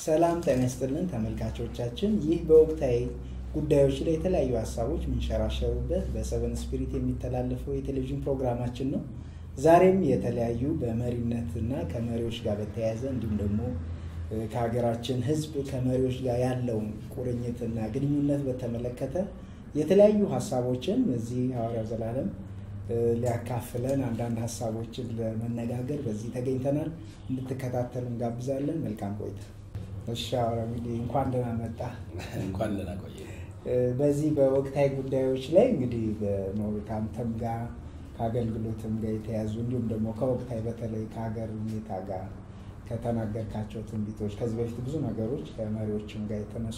ሰላም ጤና ይስጥልን ተመልካቾቻችን። ይህ በወቅታዊ ጉዳዮች ላይ የተለያዩ ሀሳቦች የሚንሸራሸሩበት በሰቨን ስፒሪት የሚተላለፈው የቴሌቪዥን ፕሮግራማችን ነው። ዛሬም የተለያዩ በመሪነት እና ከመሪዎች ጋር በተያያዘ እንዲሁም ደግሞ ከሀገራችን ሕዝብ ከመሪዎች ጋር ያለውን ቁርኝትና ግንኙነት በተመለከተ የተለያዩ ሀሳቦችን እዚህ ሐዋርያው ዘላለም ሊያካፍለን አንዳንድ ሀሳቦችን ለመነጋገር በዚህ ተገኝተናል። እንድትከታተሉ እንጋብዛለን። መልካም ቆይታ። እሺ ሐዋርያው እንግዲህ እንኳን ደህና መጣ። እንኳን ደህና ቆየ። በዚህ በወቅታዊ ጉዳዮች ላይ እንግዲህ ከአንተም ጋር ከአገልግሎትም ጋር የተያዙ እንዲሁም ደግሞ ከወቅታዊ በተለይ ከሀገር ሁኔታ ጋር ከተናገርካቸው ትንቢቶች ከዚህ በፊት ብዙ ነገሮች ከመሪዎችም ጋር የተነሱ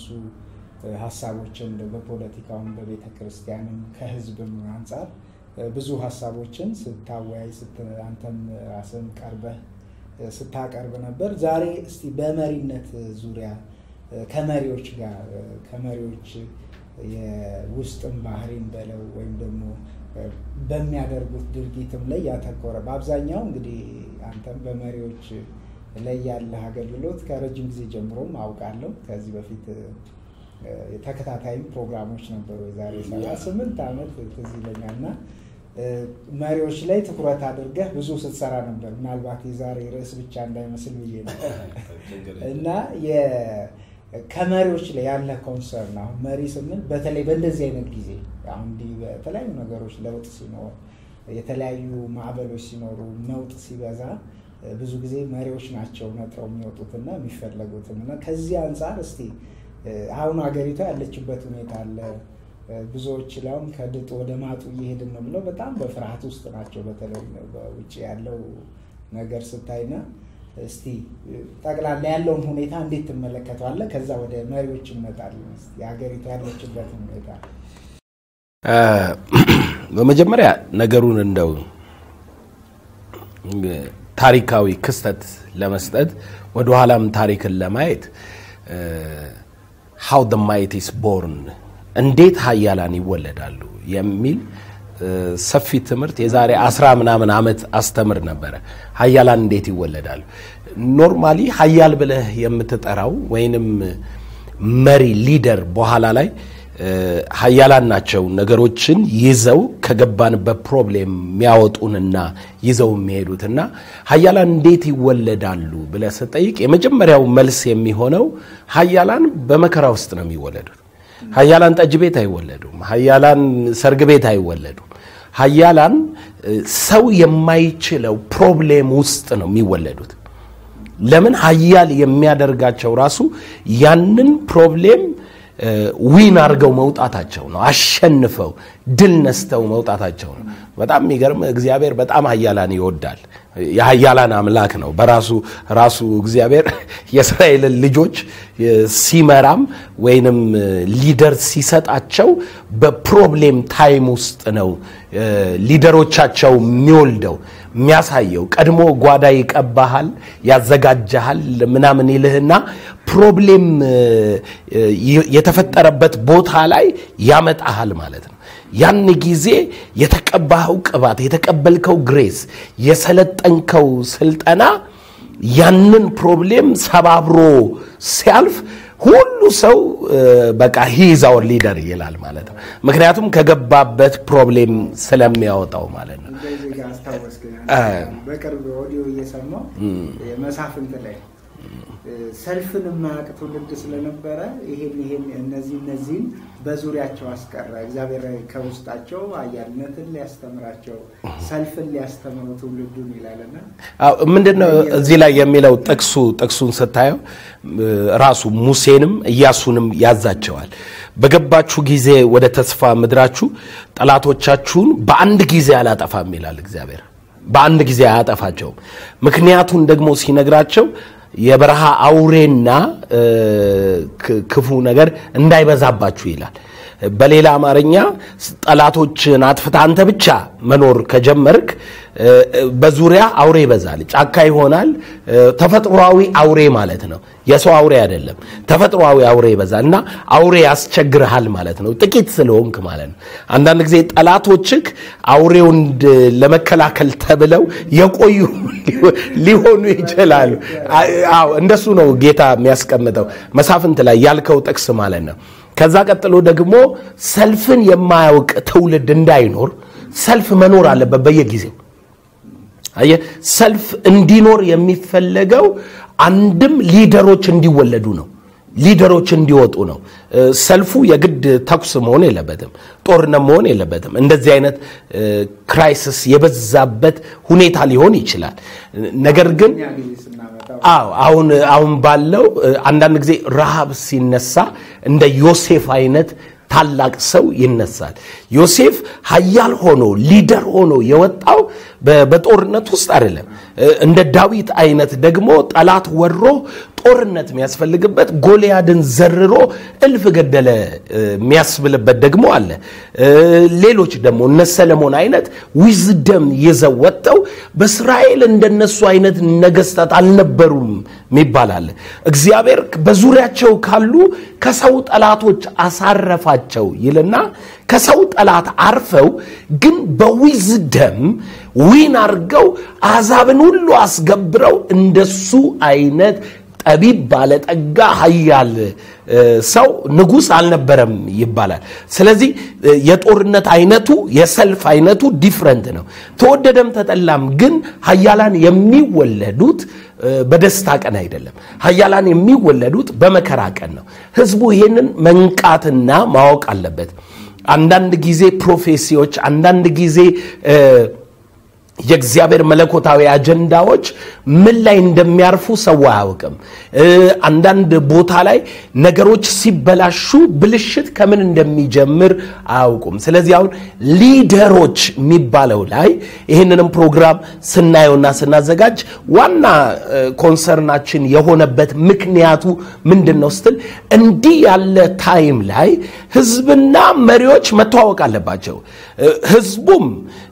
ሀሳቦችን በፖለቲካውም በቤተ ክርስቲያንም ከህዝብም አንጻር ብዙ ሀሳቦችን ስታወያይ አንተም ራስን ቀርበህ ስታቀርብ ነበር። ዛሬ እስቲ በመሪነት ዙሪያ ከመሪዎች ጋር ከመሪዎች የውስጥም ባህሪን በለው ወይም ደግሞ በሚያደርጉት ድርጊትም ላይ ያተኮረ በአብዛኛው እንግዲህ አንተም በመሪዎች ላይ ያለህ አገልግሎት ከረጅም ጊዜ ጀምሮም አውቃለሁ። ከዚህ በፊት ተከታታይም ፕሮግራሞች ነበሩ። የዛሬ ሰባ ስምንት ዓመት ትዝ ይለኛል እና መሪዎች ላይ ትኩረት አድርገህ ብዙ ስትሰራ ነበር። ምናልባት የዛሬ ርዕስ ብቻ እንዳይመስል ብዬ ነው እና ከመሪዎች ላይ ያለ ኮንሰርን አሁን መሪ ስንል በተለይ በእንደዚህ አይነት ጊዜ አሁን እንዲህ በተለያዩ ነገሮች ለውጥ ሲኖር የተለያዩ ማዕበሎች ሲኖሩ ነውጥ ሲበዛ ብዙ ጊዜ መሪዎች ናቸው ነጥረው የሚወጡትና የሚፈለጉትም እና ከዚህ አንጻር እስቲ አሁን ሀገሪቷ ያለችበት ሁኔታ አለ። ብዙዎች ላሁን ከድጡ ወደ ማጡ እየሄድን ነው ብለው በጣም በፍርሃት ውስጥ ናቸው። በተለይ በውጭ ያለው ነገር ስታይና እስቲ ጠቅላላ ያለውን ሁኔታ እንዴት ትመለከተዋለህ? ከዛ ወደ መሪዎች እንመጣለን። የሀገሪቷ ያለችበትን ሁኔታ በመጀመሪያ ነገሩን እንደው ታሪካዊ ክስተት ለመስጠት ወደኋላም ታሪክን ለማየት ሃው ደ ማይት ኢስ ቦርን እንዴት ሀያላን ይወለዳሉ የሚል ሰፊ ትምህርት የዛሬ አስራ ምናምን ዓመት አስተምር ነበረ። ሀያላን እንዴት ይወለዳሉ? ኖርማሊ ሀያል ብለህ የምትጠራው ወይንም መሪ ሊደር በኋላ ላይ ሀያላን ናቸው ነገሮችን ይዘው ከገባንበት ፕሮብሌም የሚያወጡንና ይዘው የሚሄዱትና ሀያላን እንዴት ይወለዳሉ ብለህ ስጠይቅ የመጀመሪያው መልስ የሚሆነው ሀያላን በመከራ ውስጥ ነው የሚወለዱት። ሀያላን ጠጅ ቤት አይወለዱም። ሀያላን ሰርግ ቤት አይወለዱም። ሀያላን ሰው የማይችለው ፕሮብሌም ውስጥ ነው የሚወለዱት። ለምን ሀያል የሚያደርጋቸው ራሱ ያንን ፕሮብሌም ዊን አድርገው መውጣታቸው ነው። አሸንፈው ድል ነስተው መውጣታቸው ነው። በጣም የሚገርም እግዚአብሔር በጣም ሀያላን ይወዳል። የሀያላን አምላክ ነው። በራሱ ራሱ እግዚአብሔር የእስራኤልን ልጆች ሲመራም ወይንም ሊደር ሲሰጣቸው በፕሮብሌም ታይም ውስጥ ነው ሊደሮቻቸው የሚወልደው የሚያሳየው። ቀድሞ ጓዳ ይቀባሃል፣ ያዘጋጀሃል ምናምን ይልህና ፕሮብሌም የተፈጠረበት ቦታ ላይ ያመጣሃል ማለት ነው። ያን ጊዜ የተቀባኸው ቅባት፣ የተቀበልከው ግሬስ፣ የሰለጠንከው ስልጠና ያንን ፕሮብሌም ሰባብሮ ሲያልፍ ሁሉ ሰው በቃ ሂዝ አወር ሊደር ይላል ማለት ነው። ምክንያቱም ከገባበት ፕሮብሌም ስለሚያወጣው ማለት ነው። በቅርብ ኦዲዮ እየሰማሁ መሳፍንት ላይ ሰልፍን የማያውቅ ትውልድ ስለነበረ ይሄን ይሄን እነዚህ እነዚህም በዙሪያቸው አስቀረ። እግዚአብሔር ከውስጣቸው ኃያልነትን ሊያስተምራቸው ሰልፍን ሊያስተምረው ትውልዱን ይላልና ምንድን ነው እዚህ ላይ የሚለው ጥቅሱ ጥቅሱን ስታየው ራሱ ሙሴንም ኢያሱንም ያዛቸዋል። በገባችሁ ጊዜ ወደ ተስፋ ምድራችሁ ጠላቶቻችሁን በአንድ ጊዜ አላጠፋም ይላል እግዚአብሔር። በአንድ ጊዜ አያጠፋቸውም። ምክንያቱን ደግሞ ሲነግራቸው የበረሃ አውሬና ክፉ ነገር እንዳይበዛባችሁ ይላል። በሌላ አማርኛ ጠላቶችን አጥፍተህ አንተ ብቻ መኖር ከጀመርክ በዙሪያ አውሬ ይበዛል፣ ጫካ ይሆናል። ተፈጥሯዊ አውሬ ማለት ነው። የሰው አውሬ አይደለም፣ ተፈጥሯዊ አውሬ ይበዛል እና አውሬ ያስቸግርሃል ማለት ነው፣ ጥቂት ስለሆንክ ማለት ነው። አንዳንድ ጊዜ ጠላቶችህ አውሬውን ለመከላከል ተብለው የቆዩ ሊሆኑ ይችላሉ። አዎ እንደሱ ነው ጌታ የሚያስቀምጠው መሳፍንት ላይ ያልከው ጥቅስ ማለት ነው። ከዛ ቀጥሎ ደግሞ ሰልፍን የማያውቅ ትውልድ እንዳይኖር ሰልፍ መኖር አለበት በየጊዜው አየህ ሰልፍ እንዲኖር የሚፈለገው አንድም ሊደሮች እንዲወለዱ ነው ሊደሮች እንዲወጡ ነው ሰልፉ የግድ ተኩስ መሆን የለበትም ጦርነት መሆን የለበትም እንደዚህ አይነት ክራይሲስ የበዛበት ሁኔታ ሊሆን ይችላል ነገር ግን አዎ አሁን አሁን ባለው አንዳንድ ጊዜ ረሃብ ሲነሳ እንደ ዮሴፍ አይነት ታላቅ ሰው ይነሳል ዮሴፍ ሀያል ሆኖ ሊደር ሆኖ የወጣው በጦርነት ውስጥ አይደለም እንደ ዳዊት አይነት ደግሞ ጠላት ወሮ ጦርነት የሚያስፈልግበት ጎልያድን ዘርሮ እልፍ ገደለ የሚያስብልበት ደግሞ አለ ሌሎች ደግሞ እነ ሰለሞን አይነት ዊዝደም ይዘው ወጥተው በእስራኤል እንደነሱ አይነት ነገስታት አልነበሩም የሚባል አለ እግዚአብሔር በዙሪያቸው ካሉ ከሰው ጠላቶች አሳረፋቸው ይልና ከሰው ጠላት አርፈው ግን በዊዝደም ዊን አርገው አሕዛብን ሁሉ አስገብረው እንደሱ አይነት ጠቢብ ባለጠጋ ሀያል ሰው ንጉሥ አልነበረም ይባላል ስለዚህ የጦርነት አይነቱ የሰልፍ አይነቱ ዲፍረንት ነው ተወደደም ተጠላም ግን ሀያላን የሚወለዱት በደስታ ቀን አይደለም ሀያላን የሚወለዱት በመከራ ቀን ነው ህዝቡ ይህንን መንቃትና ማወቅ አለበት አንዳንድ ጊዜ ፕሮፌሲዎች አንዳንድ ጊዜ የእግዚአብሔር መለኮታዊ አጀንዳዎች ምን ላይ እንደሚያርፉ ሰው አያውቅም አንዳንድ ቦታ ላይ ነገሮች ሲበላሹ ብልሽት ከምን እንደሚጀምር አያውቁም ስለዚህ አሁን ሊደሮች የሚባለው ላይ ይህንንም ፕሮግራም ስናየውና ስናዘጋጅ ዋና ኮንሰርናችን የሆነበት ምክንያቱ ምንድን ነው ስትል እንዲህ ያለ ታይም ላይ ህዝብና መሪዎች መተዋወቅ አለባቸው ህዝቡም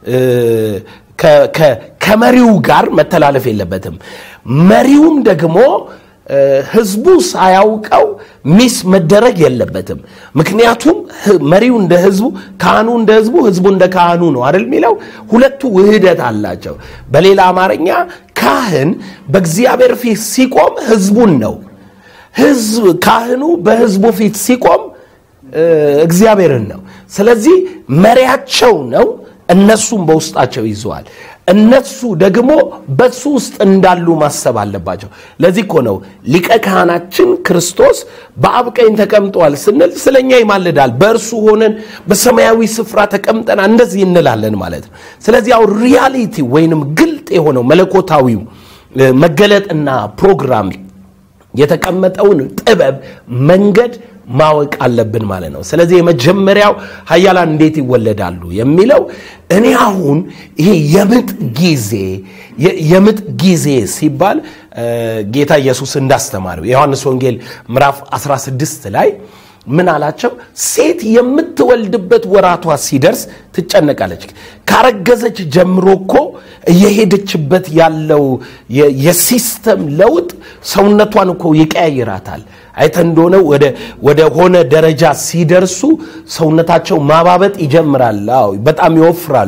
ከመሪው ጋር መተላለፍ የለበትም መሪውም ደግሞ ህዝቡ ሳያውቀው ሚስ መደረግ የለበትም ምክንያቱም መሪው እንደ ህዝቡ ካህኑ እንደ ህዝቡ ህዝቡ እንደ ካህኑ ነው አይደል የሚለው ሁለቱ ውህደት አላቸው በሌላ አማርኛ ካህን በእግዚአብሔር ፊት ሲቆም ህዝቡን ነው ህዝብ ካህኑ በህዝቡ ፊት ሲቆም እግዚአብሔርን ነው ስለዚህ መሪያቸው ነው እነሱም በውስጣቸው ይዘዋል እነሱ ደግሞ በሱ ውስጥ እንዳሉ ማሰብ አለባቸው ለዚህ እኮ ነው ሊቀ ካህናችን ክርስቶስ በአብ ቀኝ ተቀምጠዋል ስንል ስለኛ ይማልዳል በእርሱ ሆነን በሰማያዊ ስፍራ ተቀምጠና እንደዚህ እንላለን ማለት ነው ስለዚህ አሁን ሪያሊቲ ወይንም ግልጥ የሆነው መለኮታዊው መገለጥና ፕሮግራም የተቀመጠውን ጥበብ መንገድ ማወቅ አለብን ማለት ነው ስለዚህ የመጀመሪያው ሀያላን እንዴት ይወለዳሉ የሚለው እኔ አሁን ይሄ የምጥ ጊዜ የምጥ ጊዜ ሲባል ጌታ ኢየሱስ እንዳስተማረው የዮሐንስ ወንጌል ምዕራፍ 16 ላይ ምን አላቸው ሴት የምትወልድበት ወራቷ ሲደርስ ትጨነቃለች ካረገዘች ጀምሮ እኮ እየሄደችበት ያለው የሲስተም ለውጥ ሰውነቷን እኮ ይቀያይራታል አይተ እንደሆነ ወደ ሆነ ደረጃ ሲደርሱ ሰውነታቸው ማባበጥ ይጀምራል አዎ በጣም ይወፍራሉ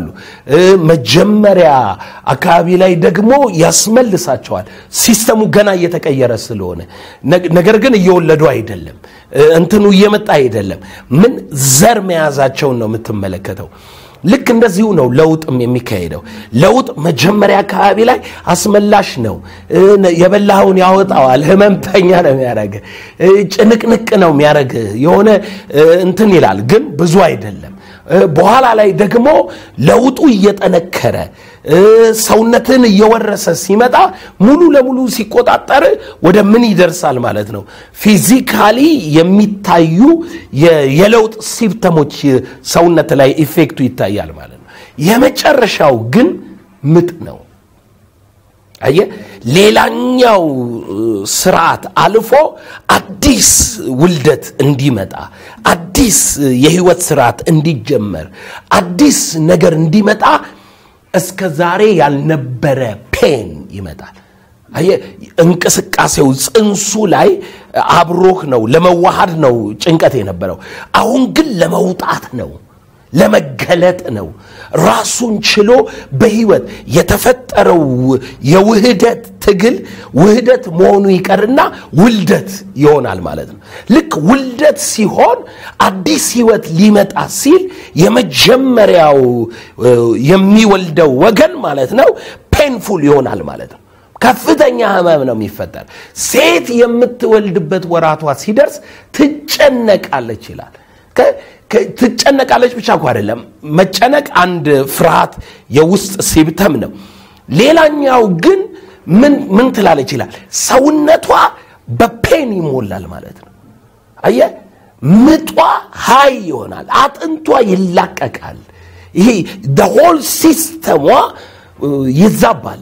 መጀመሪያ አካባቢ ላይ ደግሞ ያስመልሳቸዋል ሲስተሙ ገና እየተቀየረ ስለሆነ ነገር ግን እየወለዱ አይደለም እንትኑ እየመጣ አይደለም ምን ዘር መያዛቸውን ነው የምትመለከተው ልክ እንደዚሁ ነው ለውጥም የሚካሄደው ለውጥ መጀመሪያ አካባቢ ላይ አስመላሽ ነው የበላኸውን ያወጣዋል ህመምተኛ ነው የሚያደረግ ጭንቅንቅ ነው የሚያደረግ የሆነ እንትን ይላል ግን ብዙ አይደለም በኋላ ላይ ደግሞ ለውጡ እየጠነከረ ሰውነትን እየወረሰ ሲመጣ ሙሉ ለሙሉ ሲቆጣጠር ወደ ምን ይደርሳል ማለት ነው ፊዚካሊ የሚታዩ የለውጥ ሲምፕተሞች ሰውነት ላይ ኢፌክቱ ይታያል ማለት ነው የመጨረሻው ግን ምጥ ነው አየ ሌላኛው ስርዓት አልፎ አዲስ ውልደት እንዲመጣ አዲስ የህይወት ስርዓት እንዲጀመር አዲስ ነገር እንዲመጣ እስከ ዛሬ ያልነበረ ፔን ይመጣል። አየህ፣ እንቅስቃሴው ጽንሱ ላይ አብሮህ ነው፣ ለመዋሃድ ነው ጭንቀት የነበረው። አሁን ግን ለመውጣት ነው ለመገለጥ ነው። ራሱን ችሎ በህይወት የተፈጠረው የውህደት ትግል ውህደት መሆኑ ይቀርና ውልደት ይሆናል ማለት ነው። ልክ ውልደት ሲሆን አዲስ ህይወት ሊመጣ ሲል የመጀመሪያው የሚወልደው ወገን ማለት ነው ፔንፉል ይሆናል ማለት ነው። ከፍተኛ ህመም ነው የሚፈጠር። ሴት የምትወልድበት ወራቷ ሲደርስ ትጨነቃለች ይላል። ትጨነቃለች ብቻ እኮ አይደለም። መጨነቅ አንድ ፍርሃት የውስጥ ሲብተም ነው። ሌላኛው ግን ምን ትላለች ይላል፣ ሰውነቷ በፔን ይሞላል ማለት ነው። አየ ምጧ ሀይ ይሆናል፣ አጥንቷ ይላቀቃል። ይሄ ሆል ሲስተሟ ይዛባል።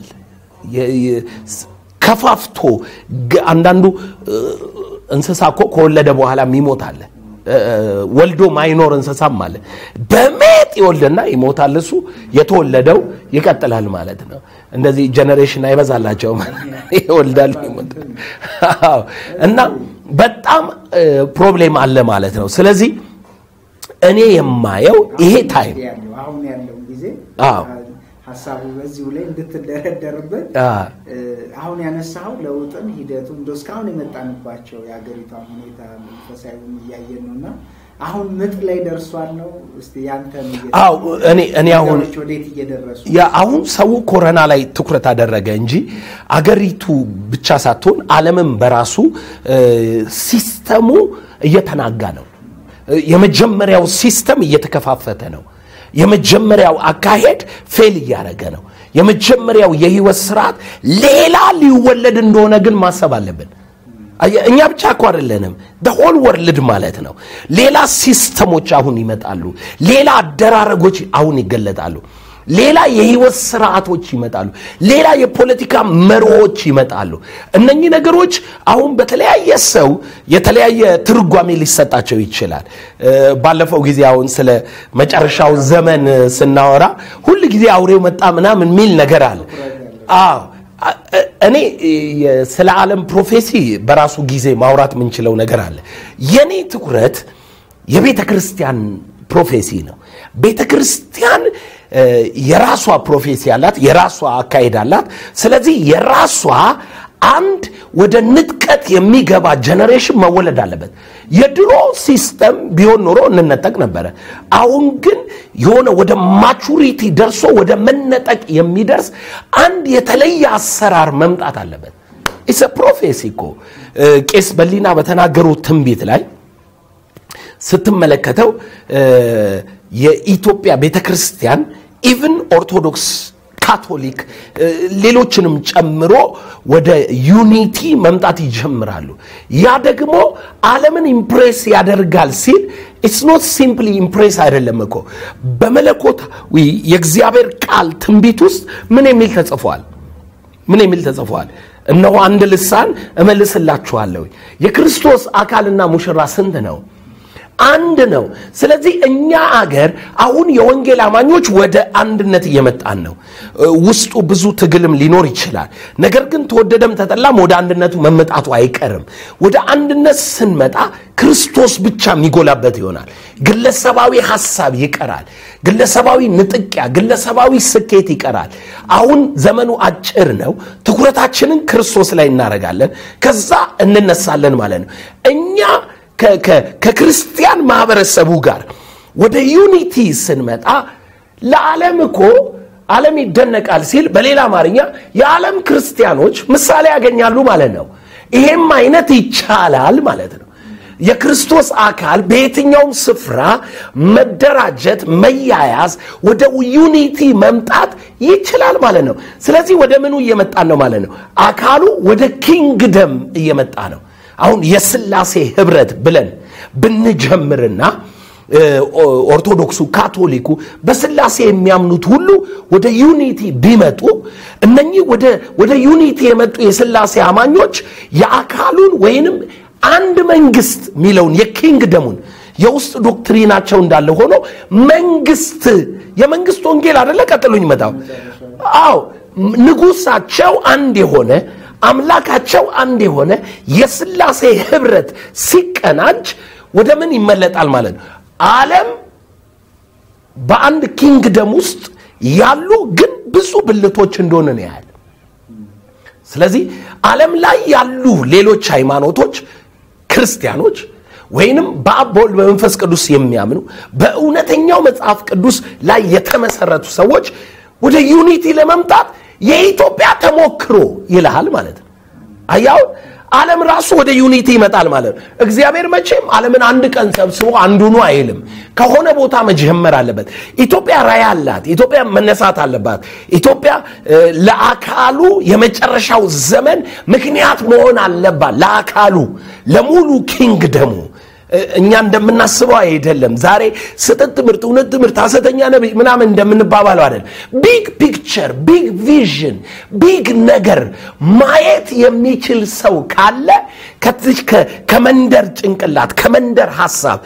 ከፋፍቶ አንዳንዱ እንስሳ እኮ ከወለደ በኋላ ይሞታል። ወልዶ ማይኖር እንስሳም አለ። በሜጥ ይወልድና ይሞታል። እሱ የተወለደው ይቀጥላል ማለት ነው። እንደዚህ ጀኔሬሽን አይበዛላቸውም፣ ይወልዳሉ፣ ይሞታል። እና በጣም ፕሮብሌም አለ ማለት ነው። ስለዚህ እኔ የማየው ይሄ ታይም አሁን ያለው ጊዜ ሀሳቡ በዚሁ ላይ እንድትደረደርበት አሁን ያነሳው ለውጥን ሂደቱ እንደ እስካሁን የመጣንባቸው የሀገሪቷን ሁኔታ መንፈሳዊም እያየን ነው እና አሁን ምጥ ላይ ደርሷል ነው። እስቲ ያንተን እኔ እኔ አሁን ወዴት እየደረሱ አሁን ሰው ኮረና ላይ ትኩረት አደረገ እንጂ አገሪቱ ብቻ ሳትሆን ዓለምም በራሱ ሲስተሙ እየተናጋ ነው። የመጀመሪያው ሲስተም እየተከፋፈተ ነው። የመጀመሪያው አካሄድ ፌል እያደረገ ነው። የመጀመሪያው የህይወት ስርዓት ሌላ ሊወለድ እንደሆነ ግን ማሰብ አለብን። እኛ ብቻ እኮ አይደለንም፣ ሆል ወርልድ ማለት ነው። ሌላ ሲስተሞች አሁን ይመጣሉ። ሌላ አደራረጎች አሁን ይገለጣሉ። ሌላ የህይወት ስርዓቶች ይመጣሉ። ሌላ የፖለቲካ መርሆች ይመጣሉ። እነኚህ ነገሮች አሁን በተለያየ ሰው የተለያየ ትርጓሜ ሊሰጣቸው ይችላል። ባለፈው ጊዜ አሁን ስለ መጨረሻው ዘመን ስናወራ ሁል ጊዜ አውሬው መጣ ምናምን የሚል ነገር አለ። አዎ እኔ ስለ ዓለም ፕሮፌሲ በራሱ ጊዜ ማውራት የምንችለው ነገር አለ። የኔ ትኩረት የቤተ ክርስቲያን ፕሮፌሲ ነው። ቤተ ክርስቲያን የራሷ ፕሮፌሲ አላት፣ የራሷ አካሄድ አላት። ስለዚህ የራሷ አንድ ወደ ንጥቀት የሚገባ ጀነሬሽን መወለድ አለበት። የድሮ ሲስተም ቢሆን ኖሮ እንነጠቅ ነበረ። አሁን ግን የሆነ ወደ ማቹሪቲ ደርሶ ወደ መነጠቅ የሚደርስ አንድ የተለየ አሰራር መምጣት አለበት። ኢስ ፕሮፌሲ እኮ ቄስ በሊና በተናገሩት ትንቢት ላይ ስትመለከተው የኢትዮጵያ ቤተ ክርስቲያን ኢቭን ኦርቶዶክስ ካቶሊክ ሌሎችንም ጨምሮ ወደ ዩኒቲ መምጣት ይጀምራሉ። ያ ደግሞ ዓለምን ኢምፕሬስ ያደርጋል ሲል ኢትስ ኖት ሲምፕሊ ኢምፕሬስ አይደለም እኮ በመለኮታዊ የእግዚአብሔር ቃል ትንቢት ውስጥ ምን የሚል ተጽፏል? ምን የሚል ተጽፏል? እነሆ አንድ ልሳን እመልስላችኋለሁ። የክርስቶስ አካልና ሙሽራ ስንት ነው? አንድ ነው። ስለዚህ እኛ አገር አሁን የወንጌል አማኞች ወደ አንድነት እየመጣን ነው። ውስጡ ብዙ ትግልም ሊኖር ይችላል። ነገር ግን ተወደደም ተጠላም ወደ አንድነቱ መመጣቱ አይቀርም። ወደ አንድነት ስንመጣ ክርስቶስ ብቻ የሚጎላበት ይሆናል። ግለሰባዊ ሐሳብ ይቀራል። ግለሰባዊ ንጥቂያ፣ ግለሰባዊ ስኬት ይቀራል። አሁን ዘመኑ አጭር ነው። ትኩረታችንን ክርስቶስ ላይ እናደርጋለን። ከዛ እንነሳለን ማለት ነው እኛ ከክርስቲያን ማህበረሰቡ ጋር ወደ ዩኒቲ ስንመጣ ለዓለም እኮ ዓለም ይደነቃል ሲል በሌላ አማርኛ የዓለም ክርስቲያኖች ምሳሌ ያገኛሉ ማለት ነው። ይሄም አይነት ይቻላል ማለት ነው። የክርስቶስ አካል በየትኛውም ስፍራ መደራጀት፣ መያያዝ፣ ወደ ዩኒቲ መምጣት ይችላል ማለት ነው። ስለዚህ ወደ ምኑ እየመጣን ነው ማለት ነው? አካሉ ወደ ኪንግደም እየመጣ ነው። አሁን የስላሴ ህብረት ብለን ብንጀምርና ኦርቶዶክሱ፣ ካቶሊኩ በስላሴ የሚያምኑት ሁሉ ወደ ዩኒቲ ቢመጡ እነኚህ ወደ ዩኒቲ የመጡ የስላሴ አማኞች የአካሉን ወይንም አንድ መንግስት የሚለውን የኪንግደሙን የውስጥ ዶክትሪናቸው እንዳለ ሆኖ መንግስት የመንግስት ወንጌል አደለ ቀጥሎኝ መጣው አዎ ንጉሳቸው አንድ የሆነ አምላካቸው አንድ የሆነ የስላሴ ህብረት ሲቀናጅ ወደ ምን ይመለጣል ማለት ነው ዓለም በአንድ ኪንግደም ውስጥ ያሉ ግን ብዙ ብልቶች እንደሆነ ነው ያህል ስለዚህ ዓለም ላይ ያሉ ሌሎች ሃይማኖቶች ክርስቲያኖች ወይንም በአብ በወልድ በመንፈስ ቅዱስ የሚያምኑ በእውነተኛው መጽሐፍ ቅዱስ ላይ የተመሰረቱ ሰዎች ወደ ዩኒቲ ለመምጣት የኢትዮጵያ ተሞክሮ ይልሃል ማለት ነው አያው ዓለም ራሱ ወደ ዩኒቲ ይመጣል ማለት ነው እግዚአብሔር መቼም ዓለምን አንድ ቀን ሰብስቦ አንዱኑ አይልም ከሆነ ቦታ መጀመር አለበት ኢትዮጵያ ራይ አላት ኢትዮጵያ መነሳት አለባት ኢትዮጵያ ለአካሉ የመጨረሻው ዘመን ምክንያት መሆን አለባት ለአካሉ ለሙሉ ኪንግደሙ እኛ እንደምናስበው አይደለም ዛሬ ስህተት ትምህርት እውነት ትምህርት ሐሰተኛ ነቢይ ምናምን እንደምንባባለው አይደለም ቢግ ፒክቸር ቢግ ቪዥን ቢግ ነገር ማየት የሚችል ሰው ካለ ከትች ከመንደር ጭንቅላት ከመንደር ሐሳብ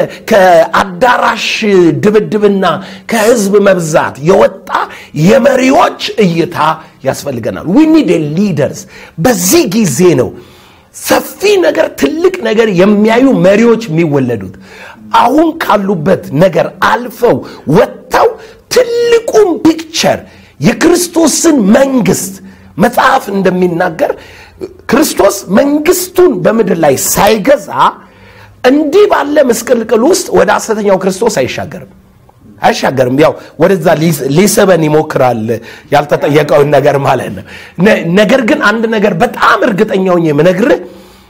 ከአዳራሽ ድብድብና ከህዝብ መብዛት የወጣ የመሪዎች እይታ ያስፈልገናል ዊ ኒድ ሊደርስ በዚህ ጊዜ ነው ሰፊ ነገር ትልቅ ነገር የሚያዩ መሪዎች የሚወለዱት አሁን ካሉበት ነገር አልፈው ወጥተው ትልቁን ፒክቸር የክርስቶስን መንግስት መጽሐፍ እንደሚናገር ክርስቶስ መንግስቱን በምድር ላይ ሳይገዛ እንዲህ ባለ ምስቅልቅል ውስጥ ወደ ሐሰተኛው ክርስቶስ አይሻገርም አይሻገርም ያው ወደዛ ሊስበን ይሞክራል ያልተጠየቀውን ነገር ማለት ነው ነገር ግን አንድ ነገር በጣም እርግጠኛውን የምነግርህ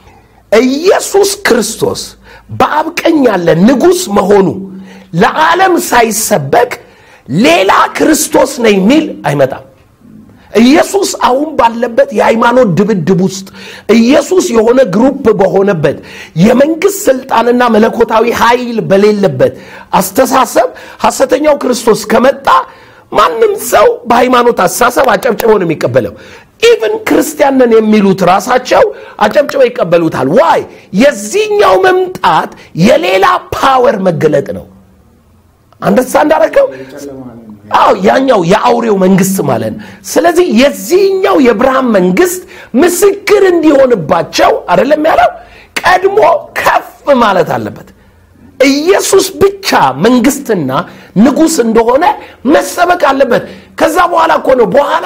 ኢየሱስ ክርስቶስ በአብ ቀኝ ያለ ንጉሥ መሆኑ ለዓለም ሳይሰበክ ሌላ ክርስቶስ ነኝ የሚል አይመጣም ኢየሱስ አሁን ባለበት የሃይማኖት ድብድብ ውስጥ ኢየሱስ የሆነ ግሩፕ በሆነበት የመንግስት ስልጣንና መለኮታዊ ኃይል በሌለበት አስተሳሰብ ሐሰተኛው ክርስቶስ ከመጣ ማንም ሰው በሃይማኖት አስተሳሰብ አጨብጭቦ ነው የሚቀበለው ኢቭን ክርስቲያንን የሚሉት ራሳቸው አጨብጭበው ይቀበሉታል ዋይ የዚህኛው መምጣት የሌላ ፓወር መገለጥ ነው አንደሳ እንዳረከው አዎ ያኛው የአውሬው መንግስት ማለት ነው ስለዚህ የዚህኛው የብርሃን መንግስት ምስክር እንዲሆንባቸው አይደለም ያለው ቀድሞ ከፍ ማለት አለበት ኢየሱስ ብቻ መንግስትና ንጉስ እንደሆነ መሰበክ አለበት ከዛ በኋላ እኮ ነው በኋላ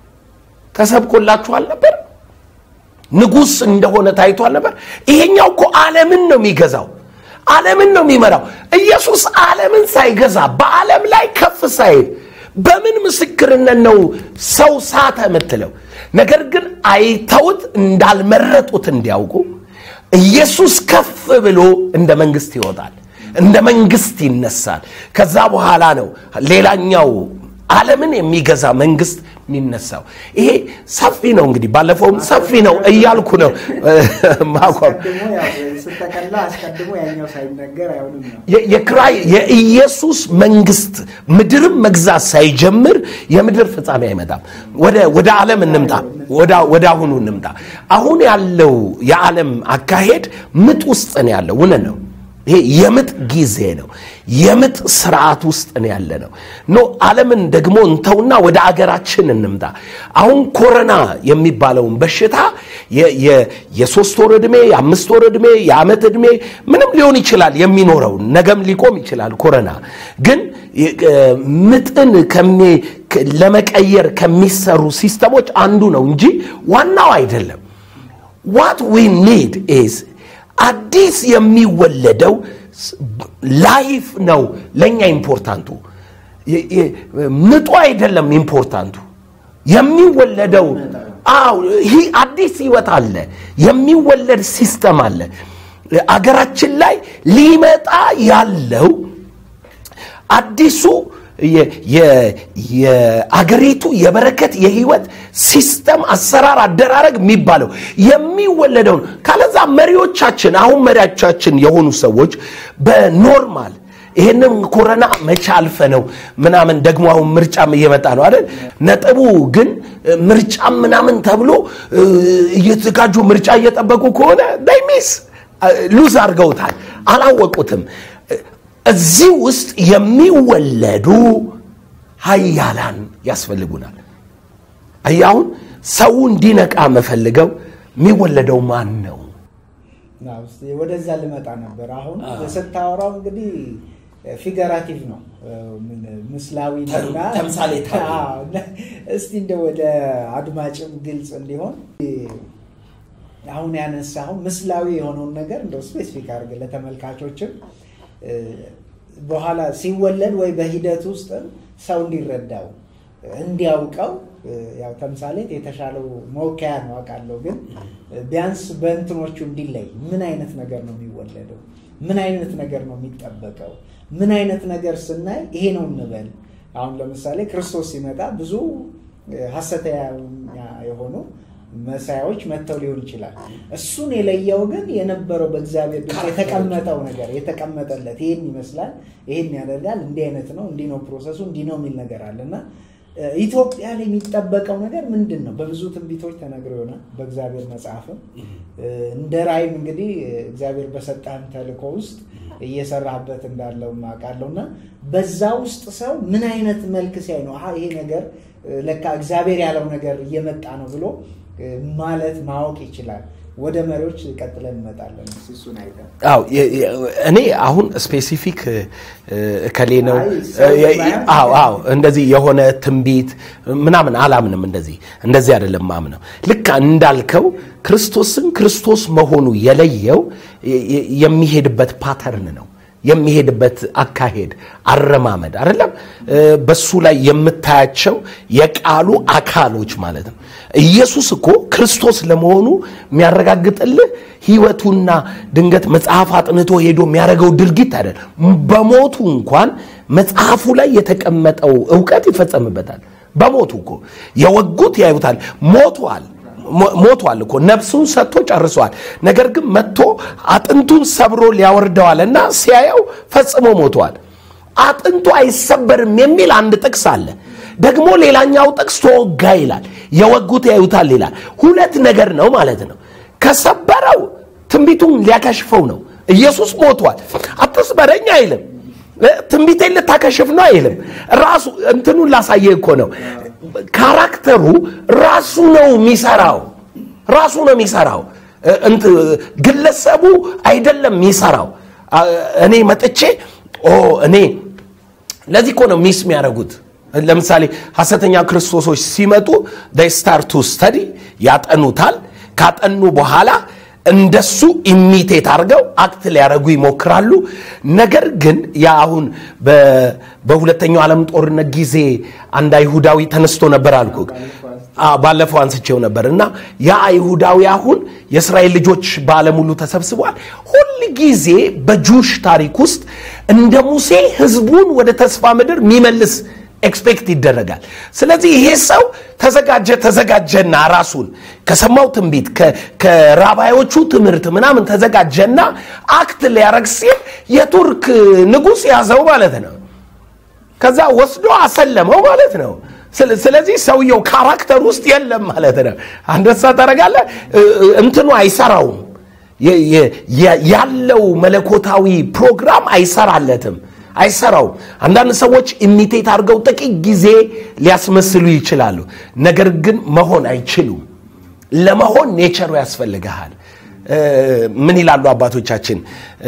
ተሰብኮላችኋል ነበር ንጉስ እንደሆነ ታይቷል ነበር ይሄኛው እኮ ዓለምን ነው የሚገዛው ዓለምን ነው የሚመራው ኢየሱስ ዓለምን ሳይገዛ በዓለም ላይ ከፍ ሳይል በምን ምስክርነት ነው ሰው ሳተ የምትለው ነገር ግን አይተውት እንዳልመረጡት እንዲያውቁ ኢየሱስ ከፍ ብሎ እንደ መንግስት ይወጣል እንደ መንግስት ይነሳል ከዛ በኋላ ነው ሌላኛው ዓለምን የሚገዛ መንግስት የሚነሳው ይሄ ሰፊ ነው እንግዲህ ባለፈውም ሰፊ ነው እያልኩ ነው ማቋም ስተቀላ አስቀድሞ ያኛው ሳይነገር አይሆንም ነው የክራይ የኢየሱስ መንግስት ምድርም መግዛት ሳይጀምር የምድር ፍጻሜ አይመጣም ወደ ዓለም እንምጣ ወደ አሁኑ እንምጣ አሁን ያለው የዓለም አካሄድ ምጥ ውስጥ ነው ያለው እውነት ነው ይሄ የምጥ ጊዜ ነው የምጥ ስርዓት ውስጥ ነው ያለ ነው ኖ ዓለምን ደግሞ እንተውና ወደ አገራችን እንምጣ አሁን ኮረና የሚባለውን በሽታ የሶስት ወር ዕድሜ የአምስት ወር ዕድሜ የዓመት ዕድሜ ምንም ሊሆን ይችላል የሚኖረው ነገም ሊቆም ይችላል ኮረና ግን ምጥን ለመቀየር ከሚሰሩ ሲስተሞች አንዱ ነው እንጂ ዋናው አይደለም ዋት ዊ ኒድ ኢዝ አዲስ የሚወለደው ላይፍ ነው ለእኛ ኢምፖርታንቱ ምጡ አይደለም ኢምፖርታንቱ የሚወለደው አው ይህ አዲስ ህይወት አለ የሚወለድ ሲስተም አለ አገራችን ላይ ሊመጣ ያለው አዲሱ የአገሪቱ የበረከት የህይወት ሲስተም አሰራር አደራረግ የሚባለው የሚወለደውን ካለዛ መሪዎቻችን አሁን መሪዎቻችን የሆኑ ሰዎች በኖርማል ይህንም ኮረና መቼ አልፈ ነው ምናምን ደግሞ አሁን ምርጫም እየመጣ ነው አይደል? ነጥቡ ግን ምርጫም ምናምን ተብሎ እየተዘጋጁ ምርጫ እየጠበቁ ከሆነ ዳይሚስ ሉዝ አድርገውታል፣ አላወቁትም። እዚህ ውስጥ የሚወለዱ ሀያላን ያስፈልጉናል። አሁን ሰው እንዲነቃ መፈልገው የሚወለደው ማን ነው? ወደዛ ልመጣ ነበር። አሁን ስታወራው እንግዲህ ፊገራቲቭ ነው ምስላዊ ነውና እስቲ እንደ ወደ አድማጭም ግልጽ እንዲሆን አሁን ያነሳው ምስላዊ የሆነውን ነገር እንደው ስፔሲፊክ አድርገ ለተመልካቾችም በኋላ ሲወለድ ወይ በሂደት ውስጥ ሰው እንዲረዳው እንዲያውቀው ያው ተምሳሌት የተሻለው መወከያ ነው አውቃለሁ። ግን ቢያንስ በእንትኖቹ እንዲለይ ምን አይነት ነገር ነው የሚወለደው? ምን አይነት ነገር ነው የሚጠበቀው? ምን አይነት ነገር ስናይ ይሄ ነው እንበል። አሁን ለምሳሌ ክርስቶስ ሲመጣ ብዙ ሐሰተኛ የሆኑ መሳያዎች መጥተው ሊሆን ይችላል። እሱን የለየው ግን የነበረው በእግዚአብሔር ድምፅ የተቀመጠው ነገር የተቀመጠለት ይህን ይመስላል፣ ይህን ያደርጋል፣ እንዲህ አይነት ነው፣ እንዲህ ነው ፕሮሰሱ፣ እንዲህ ነው የሚል ነገር አለ እና ኢትዮጵያ ላይ የሚጠበቀው ነገር ምንድን ነው? በብዙ ትንቢቶች ተነግሮ ይሆናል በእግዚአብሔር መጽሐፍም እንደ ራእይም እንግዲህ እግዚአብሔር በሰጠህም ተልእኮ ውስጥ እየሰራህበት እንዳለው አውቃለሁ እና በዛ ውስጥ ሰው ምን አይነት መልክ ሲያይ ነው ይሄ ነገር ለካ እግዚአብሔር ያለው ነገር እየመጣ ነው ብሎ ማለት ማወቅ ይችላል። ወደ መሪዎች ቀጥለን እንመጣለን። እሱን አይተን አዎ እኔ አሁን ስፔሲፊክ እከሌ ነው አዎ አዎ እንደዚህ የሆነ ትንቢት ምናምን አላምንም። እንደዚህ እንደዚህ አይደለም ማምነው። ልክ እንዳልከው ክርስቶስን ክርስቶስ መሆኑ የለየው የሚሄድበት ፓተርን ነው የሚሄድበት አካሄድ አረማመድ አይደለም። በሱ ላይ የምታያቸው የቃሉ አካሎች ማለት ነው። ኢየሱስ እኮ ክርስቶስ ለመሆኑ የሚያረጋግጥልህ ሕይወቱና ድንገት መጽሐፍ አጥንቶ ሄዶ የሚያደርገው ድርጊት አይደል። በሞቱ እንኳን መጽሐፉ ላይ የተቀመጠው እውቀት ይፈጸምበታል። በሞቱ እኮ የወጉት ያዩታል። ሞቷል ሞቷል እኮ ነፍሱን ሰጥቶ ጨርሷል። ነገር ግን መጥቶ አጥንቱን ሰብሮ ሊያወርደዋል እና ሲያየው ፈጽሞ ሞቷል። አጥንቱ አይሰበርም የሚል አንድ ጥቅስ አለ። ደግሞ ሌላኛው ጥቅስ ተወጋ ይላል። የወጉት ያዩታል ይላል። ሁለት ነገር ነው ማለት ነው። ከሰበረው ትንቢቱን ሊያከሽፈው ነው። ኢየሱስ ሞቷል፣ አትስበረኝ አይልም። ትንቢቴን ልታከሽፍ ነው አይልም። ራሱ እንትኑን ላሳየ እኮ ነው። ካራክተሩ ራሱ ነው የሚሰራው። ራሱ ነው የሚሰራው። ግለሰቡ አይደለም የሚሰራው። እኔ መጥቼ እኔ ለዚህ እኮ ነው ሚስ የሚያደርጉት። ለምሳሌ ሐሰተኛ ክርስቶሶች ሲመጡ ስታርቱ ስተዲ ያጠኑታል። ካጠኑ በኋላ እንደሱ ኢሚቴት አድርገው አክት ሊያደርጉ ይሞክራሉ። ነገር ግን ያ አሁን በሁለተኛው ዓለም ጦርነት ጊዜ አንድ አይሁዳዊ ተነስቶ ነበር አልኩ። ባለፈው አንስቼው ነበር እና ያ አይሁዳዊ አሁን የእስራኤል ልጆች በዓለም ሁሉ ተሰብስበዋል። ሁል ጊዜ በጁሽ ታሪክ ውስጥ እንደ ሙሴ ህዝቡን ወደ ተስፋ ምድር የሚመልስ ኤክስፔክት ይደረጋል። ስለዚህ ይሄ ሰው ተዘጋጀ ተዘጋጀና ራሱን ከሰማው ትንቢት ከራባዮቹ ትምህርት ምናምን ተዘጋጀና አክት ሊያረግ ሲል የቱርክ ንጉሥ ያዘው ማለት ነው። ከዛ ወስዶ አሰለመው ማለት ነው። ስለዚህ ሰውየው ካራክተር ውስጥ የለም ማለት ነው። አንደሳ ታረጋለ እንትኑ አይሰራውም። ያለው መለኮታዊ ፕሮግራም አይሰራለትም አይሰራውም። አንዳንድ ሰዎች ኢሚቴት አድርገው ጥቂት ጊዜ ሊያስመስሉ ይችላሉ። ነገር ግን መሆን አይችሉም። ለመሆን ኔቸሩ ያስፈልግሃል። ምን ይላሉ አባቶቻችን?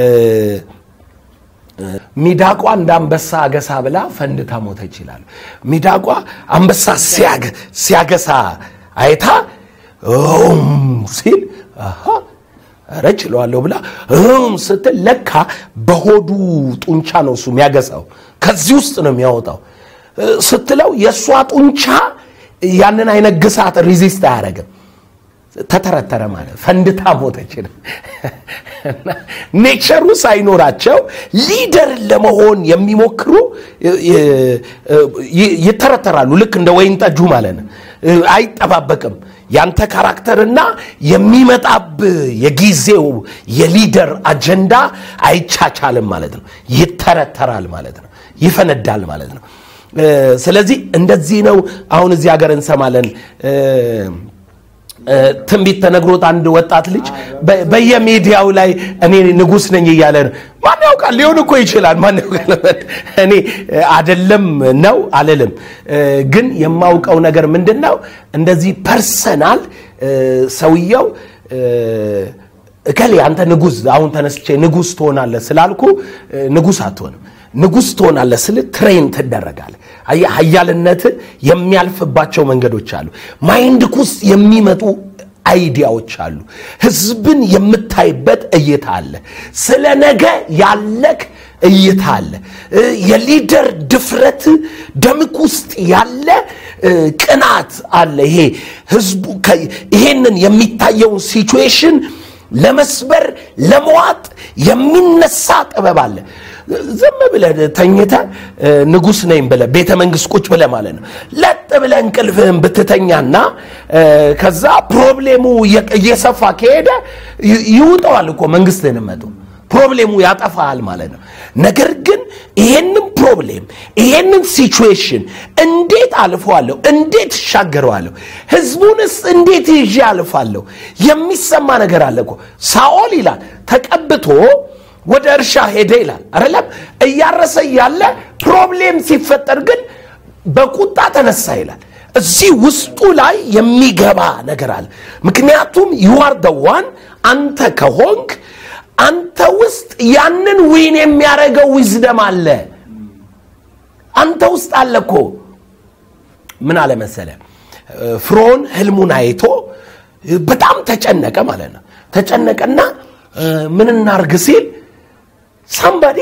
ሚዳቋ እንደ አንበሳ አገሳ ብላ ፈንድታ ሞተች ይላሉ። ሚዳቋ አንበሳ ሲያገሳ አይታ ሲል ኧረ ችለዋለሁ ብላ እም ስትል ለካ በሆዱ ጡንቻ ነው እሱ የሚያገሳው፣ ከዚህ ውስጥ ነው የሚያወጣው ስትለው የእሷ ጡንቻ ያንን አይነት ግሳት ሪዚስት አያደርግም። ተተረተረ ማለት ፈንድታ ሞተች። ኔቸሩ ሳይኖራቸው ሊደር ለመሆን የሚሞክሩ ይተረተራሉ። ልክ እንደ ወይን ጠጁ ማለት ነው። አይጠባበቅም። ያንተ ካራክተርና የሚመጣብ የጊዜው የሊደር አጀንዳ አይቻቻልም ማለት ነው። ይተረተራል ማለት ነው፣ ይፈነዳል ማለት ነው። እ፣ ስለዚህ እንደዚህ ነው። አሁን እዚህ ሀገር እንሰማለን እ፣ እ፣ ትንቢት ተነግሮት አንድ ወጣት ልጅ በ- በየሚዲያው ላይ እኔ ንጉሥ ነኝ እያለ ነው። ማን ያውቃል? ሊሆን እኮ ይችላል። ማን ያውቃል? እኔ እ፣ አደለም ነው አልልም። እ፣ ግን የማውቀው ነገር ምንድን ነው? እንደዚህ ፐርሰናል እ፣ ሰውየው እ፣ እከሌ አንተ ንጉሥ አሁን ተነስቼ ንጉሥ ትሆናለህ ስላልኩ እ፣ ንጉሥ አትሆንም። ንጉሥ ትሆናለህ ስል ትሬን ትደረጋለህ። አየህ፣ ኃያልነት የሚያልፍባቸው መንገዶች አሉ። ማይንድክ ውስጥ የሚመጡ አይዲያዎች አሉ። ህዝብን የምታይበት እይታ አለ። ስለ ነገ ያለክ እይታ አለ። እ፣ የሊደር ድፍረት ደምክ ውስጥ ያለ እ፣ ቅናት አለ። ይሄ ህዝቡ ከ- ይሄንን የሚታየውን ሲቹዌሽን ለመስበር ለመዋጥ የሚነሳ ጥበብ አለ። ዝም ብለህ ተኝተህ እ፣ ንጉሥ ነኝ ብለህ ቤተ መንግስት ቁጭ ብለህ ማለት ነው ለጥ ብለህ እንቅልፍህን ብትተኛና እ፣ ከዛ ፕሮብሌሙ እየ- እየሰፋ ከሄደ ይ- ይውጠዋል እኮ መንግስትህን መጡ ፕሮብሌሙ ያጠፋሃል ማለት ነው። ነገር ግን ይሄንን ፕሮብሌም ይሄንን ሲቹዌሽን እንዴት አልፈዋለሁ? እንዴት እሻገረዋለሁ? ህዝቡንስ እንዴት ይዤ አልፋለሁ? የሚሰማ ነገር አለ እኮ። ሳኦል ይላል ተቀብቶ ወደ እርሻ ሄደ ይላል አይደለም። እያረሰ እያለ ፕሮብሌም ሲፈጠር ግን በቁጣ ተነሳ ይላል። እዚህ ውስጡ ላይ የሚገባ ነገር አለ። ምክንያቱም ዩአር ደዋን አንተ ከሆንክ አንተ ውስጥ ያንን ዊን የሚያደርገው ዊዝደም አለ። አንተ ውስጥ አለ እኮ። ምን አለ መሰለ ፍርዖን ህልሙን አይቶ በጣም ተጨነቀ ማለት ነው። ተጨነቀና እ፣ ምን እናርግ ሲል ሳምባዴ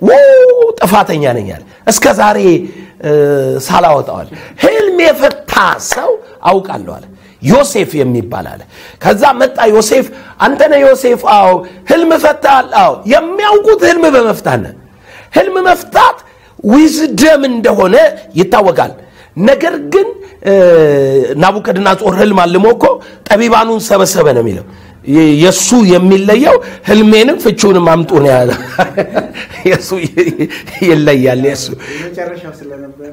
ጥፋተኛ ነኝ አለ። እስከ ዛሬ እ፣ ሳላወጣዋል ህልም የፈታ ሰው አውቃለሁ አለ። ዮሴፍ የሚባል አለ። ከዛ መጣ ዮሴፍ። አንተነ ዮሴፍ? አዎ። ህልም ፈታል? አዎ። የሚያውቁት ህልም በመፍታት ነው። ህልም መፍታት ዊዝደም እንደሆነ ይታወቃል። ነገር ግን እ፣ ናቡከደነፆር ህልም አልሞ እኮ ጠቢባኑን ሰበሰበ ነው የሚለው። የ- የእሱ የሚለየው ህልሜንም ፍቹንም አምጡ ነው ያለ። የእሱ ይ- ይለያል። የእሱ የመጨረሻው ስለነበረ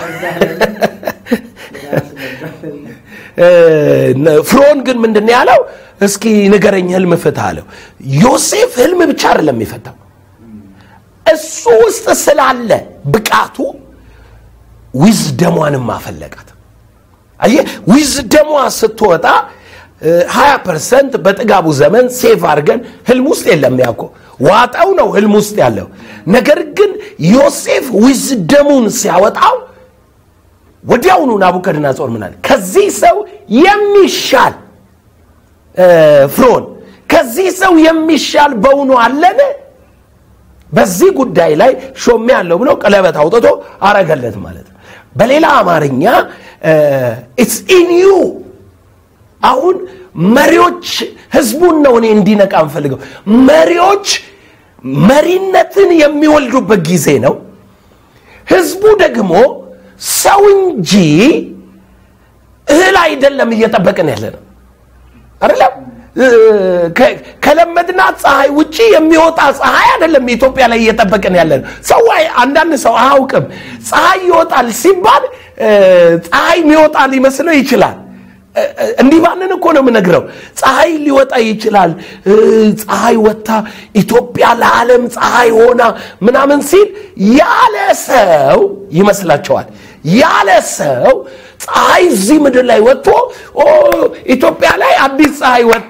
እ፣ ፍርዖን ግን ምንድን ነው ያለው? እስኪ ንገረኝ ህልም ፍታ አለው። ዮሴፍ ህልም ብቻ አይደለም የሚፈታው እሱ ውስጥ ስላለ ብቃቱ ዊዝደሟንም አፈለቃት። አየህ ዊዝደሟ ስትወጣ ሀያ ፐርሰንት በጥጋቡ ዘመን ሴፍ አድርገን ህልም ውስጥ የለም ያኮ ዋጣው ነው ህልም ውስጥ ያለው ነገር ግን ዮሴፍ ዊዝደሙን ሲያወጣው ወዲያውኑ ናቡከደነፆር ምን አለ ከዚህ ሰው የሚሻል እ፣ ፍርዖን ከዚህ ሰው የሚሻል በውኑ አለን በዚህ ጉዳይ ላይ ሾሜ ያለው ብሎ ቀለበት አውጥቶ አረገለት ማለት ነው በሌላ አማርኛ ኢትስ ኢን ዩ አሁን መሪዎች ህዝቡን ነው እኔ እንዲነቃ እንፈልገው መሪዎች መሪነትን የሚወልዱበት ጊዜ ነው ህዝቡ ደግሞ ሰው እንጂ እህል አይደለም እየጠበቅን ያለ ነው አይደለም እ፣ ከ- ከለመድናት ፀሐይ ውጪ የሚወጣ ፀሐይ አይደለም ኢትዮጵያ ላይ እየጠበቅን ያለ ነው ሰው አይ- አንዳንድ ሰው አያውቅም ፀሐይ ይወጣል ሲባል እ፣ ፀሐይ የሚወጣ ሊመስለው ይችላል እ፣ እ፣ እንዲህ ባንን እኮ ነው የምነግረው ፀሐይ ሊወጣ ይችላል እ፣ ፀሐይ ወጥታ ኢትዮጵያ ለዓለም ፀሐይ ሆና ምናምን ሲል ያለ ሰው ይመስላቸዋል ያለ ሰው ፀሐይ እዚህ ምድር ላይ ወጥቶ ኦ ኢትዮጵያ ላይ አዲስ ፀሐይ ወጣ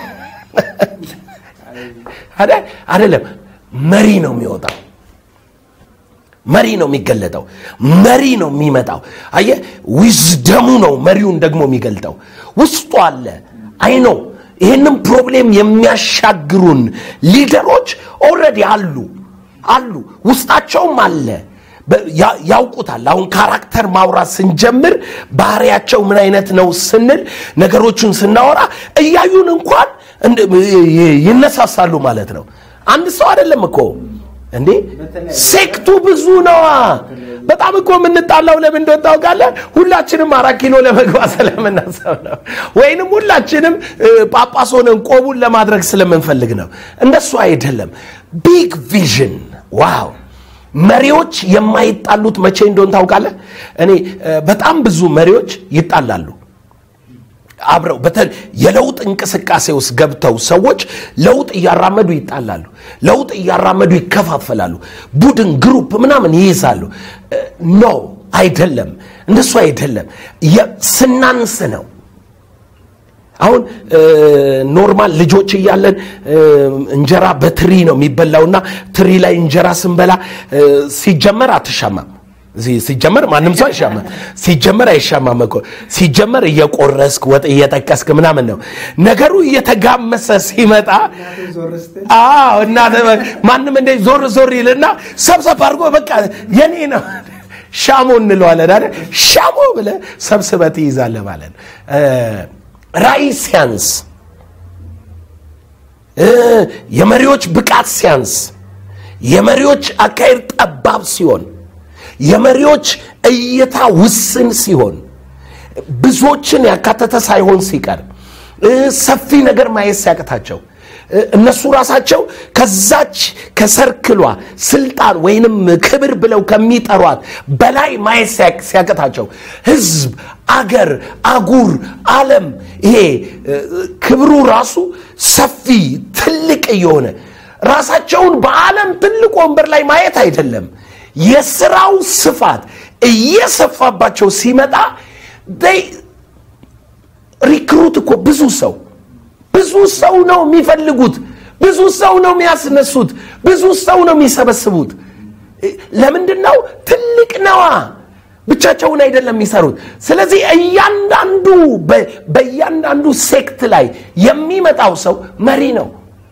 አይደል? አይደለም መሪ ነው የሚወጣው መሪ ነው የሚገለጠው መሪ ነው የሚመጣው አየ ዊዝደሙ ነው መሪውን ደግሞ የሚገልጠው ውስጡ አለ አይ ነው ይህንም ፕሮብሌም የሚያሻግሩን ሊደሮች ኦልሬዲ አሉ አሉ ውስጣቸውም አለ በ- ያ- ያውቁታል አሁን ካራክተር ማውራት ስንጀምር ባህሪያቸው ምን አይነት ነው ስንል ነገሮችን ስናወራ እያዩን እንኳን እንደ- ይ- ይነሳሳሉ ማለት ነው አንድ ሰው አይደለም እኮ እንዴ ሴክቱ ብዙ ነዋ በጣም እኮ የምንጣላው ለምን እንደሆነ ታውቃለህ ሁላችንም አራት ኪሎ ለመግባት ስለምናሰብ ነው ወይንም ሁላችንም እ፣ ጳጳስ ሆነን ቆቡን ለማድረግ ስለምንፈልግ ነው እንደሱ አይደለም ቢግ ቪዥን ዋው መሪዎች የማይጣሉት መቼ እንደሆን ታውቃለህ? እኔ በጣም ብዙ መሪዎች ይጣላሉ። አብረው የለውጥ እንቅስቃሴ ውስጥ ገብተው ሰዎች ለውጥ እያራመዱ ይጣላሉ። ለውጥ እያራመዱ ይከፋፈላሉ። ቡድን፣ ግሩፕ ምናምን ይይዛሉ። ኖ አይደለም፣ እንደሱ አይደለም። ስናንስ ነው። አሁን ኖርማል ልጆች እያለን እንጀራ በትሪ ነው የሚበላውና ትሪ ላይ እንጀራ ስንበላ ሲጀመር አትሻማም። ሲጀመር ማንም ሰው አይሻማም። ሲጀመር አይሻማም እኮ ሲጀመር እየቆረስክ ወጥ እየጠቀስክ ምናምን ነው። ነገሩ እየተጋመሰ ሲመጣ አዎ፣ እና ማንም እንደ ዞር ዞር ይልና ሰብሰብ አድርጎ በቃ የኔ ነው ሻሞ እንለዋለን አይደል? ሻሞ ብለህ ሰብስበህ ትይዛለህ ማለት ነው። ራዕይ ሲያንስ፣ የመሪዎች ብቃት ሲያንስ፣ የመሪዎች አካሄድ ጠባብ ሲሆን፣ የመሪዎች እይታ ውስን ሲሆን፣ ብዙዎችን ያካተተ ሳይሆን ሲቀር፣ ሰፊ ነገር ማየት ሲያቅታቸው እነሱ ራሳቸው ከዛች ከሰርክሏ ስልጣን ወይንም ክብር ብለው ከሚጠሯት በላይ ማየት ሲያቅታቸው ህዝብ፣ አገር፣ አጉር፣ ዓለም ይሄ ክብሩ ራሱ ሰፊ ትልቅ እየሆነ ራሳቸውን በዓለም ትልቅ ወንበር ላይ ማየት አይደለም፣ የስራው ስፋት እየሰፋባቸው ሲመጣ ሪክሩት እኮ ብዙ ሰው ብዙ ሰው ነው የሚፈልጉት። ብዙ ሰው ነው የሚያስነሱት። ብዙ ሰው ነው የሚሰበስቡት። ለምንድን ነው? ትልቅ ነዋ። ብቻቸውን አይደለም የሚሰሩት። ስለዚህ እያንዳንዱ በእያንዳንዱ ሴክት ላይ የሚመጣው ሰው መሪ ነው።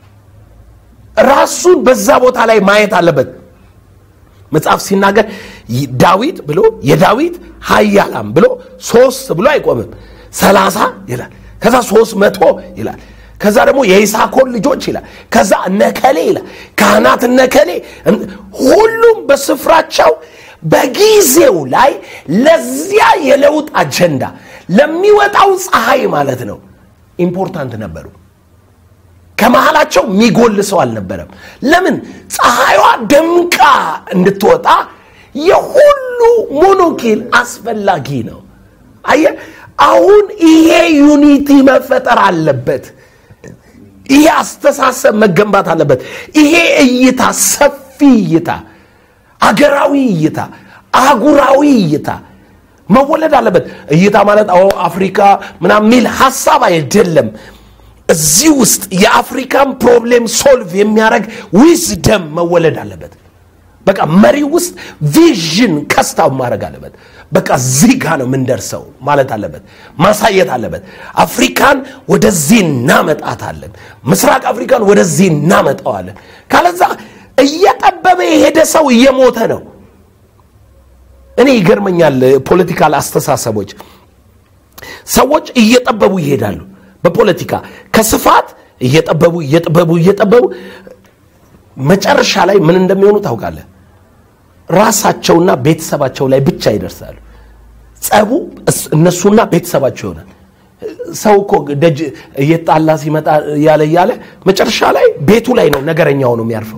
ራሱን በዛ ቦታ ላይ ማየት አለበት። መጽሐፍ ሲናገር ዳዊት ብሎ የዳዊት ኃያላን ብሎ ሶስት ብሎ አይቆምም። ሰላሳ ይላል። ከዛ ሶስት መቶ ይላል። ከዛ ደግሞ የይሳኮር ልጆች ይላል። ከዛ እነከሌ ይላል። ካህናት እነከሌ፣ ሁሉም በስፍራቸው በጊዜው ላይ ለዚያ የለውጥ አጀንዳ ለሚወጣው ፀሐይ ማለት ነው ኢምፖርታንት ነበሩ። ከመሃላቸው የሚጎል ሰው አልነበረም። ለምን? ፀሐይዋ ደምቃ እንድትወጣ የሁሉ ሞኖኪል አስፈላጊ ነው። አየ አሁን ይሄ ዩኒቲ መፈጠር አለበት። ይሄ አስተሳሰብ መገንባት አለበት። ይሄ እይታ፣ ሰፊ እይታ፣ አገራዊ እይታ፣ አህጉራዊ እይታ መወለድ አለበት። እይታ ማለት አዎ አፍሪካ ምናምን የሚል ሀሳብ አይደለም። እዚህ ውስጥ የአፍሪካን ፕሮብሌም ሶልቭ የሚያደርግ ዊዝደም መወለድ አለበት። በቃ መሪ ውስጥ ቪዥን ከስታው ማድረግ አለበት። በቃ እዚህ ጋ ነው የምንደርሰው ማለት አለበት፣ ማሳየት አለበት። አፍሪካን ወደዚህ እናመጣታለን፣ ምስራቅ አፍሪካን ወደዚህ እናመጣዋለን። ካለዛ እየጠበበ የሄደ ሰው እየሞተ ነው። እኔ ይገርመኛል፣ ፖለቲካል አስተሳሰቦች ሰዎች እየጠበቡ ይሄዳሉ። በፖለቲካ ከስፋት እየጠበቡ እየጠበቡ እየጠበቡ መጨረሻ ላይ ምን እንደሚሆኑ ታውቃለህ? ራሳቸውና ቤተሰባቸው ላይ ብቻ ይደርሳሉ። ጸቡ እነሱና ቤተሰባቸው ይሆናል። ሰው እኮ ደጅ እየጣላ ሲመጣ እያለ እያለ መጨረሻ ላይ ቤቱ ላይ ነው ነገረኛ ሆኖ የሚያርፈው።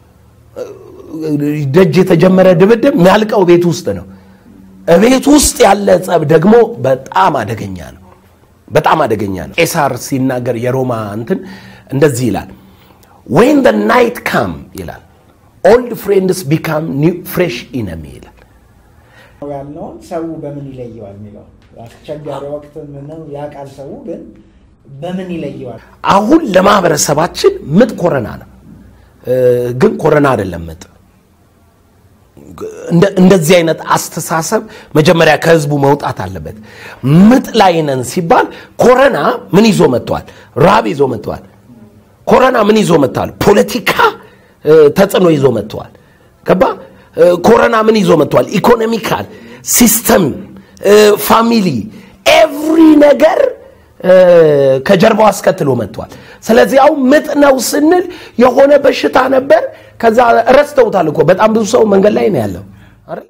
ደጅ የተጀመረ ድብድብ የሚያልቀው ቤት ውስጥ ነው። ቤት ውስጥ ያለ ጸብ ደግሞ በጣም አደገኛ ነው። በጣም አደገኛ ነው። ቄሳር ሲናገር የሮማ እንትን እንደዚህ ይላል ዌን ደ ናይት ካም ይላል ኦልድ ፍሬንድስ ቢካም ፍሬሽ ኢነሚ ይላል። ያልነውን ሰው በምን ይለየዋል የሚለው አስቸጋሪ ወቅት ነው ያውቃል። ሰው ግን በምን ይለየዋል? አሁን ለማህበረሰባችን ምጥ ኮረና ነው፣ ግን ኮረና አይደለም ምጥ። እንደዚህ አይነት አስተሳሰብ መጀመሪያ ከህዝቡ መውጣት አለበት። ምጥ ላይ ነን ሲባል ኮረና ምን ይዞ መጥተዋል? ራብ ይዞ መጥተዋል። ኮረና ምን ይዞ መጥተዋል? ፖለቲካ ተጽዕኖ ይዞ መጥተዋል። ገባ? ኮረና ምን ይዞ መጥተዋል? ኢኮኖሚካል ሲስተም፣ ፋሚሊ፣ ኤቭሪ ነገር ከጀርባው አስከትሎ መጥቷል። ስለዚህ አሁን ምጥ ነው ስንል የሆነ በሽታ ነበር፣ ከዛ ረስተውታል እኮ በጣም ብዙ ሰው መንገድ ላይ ነው ያለው።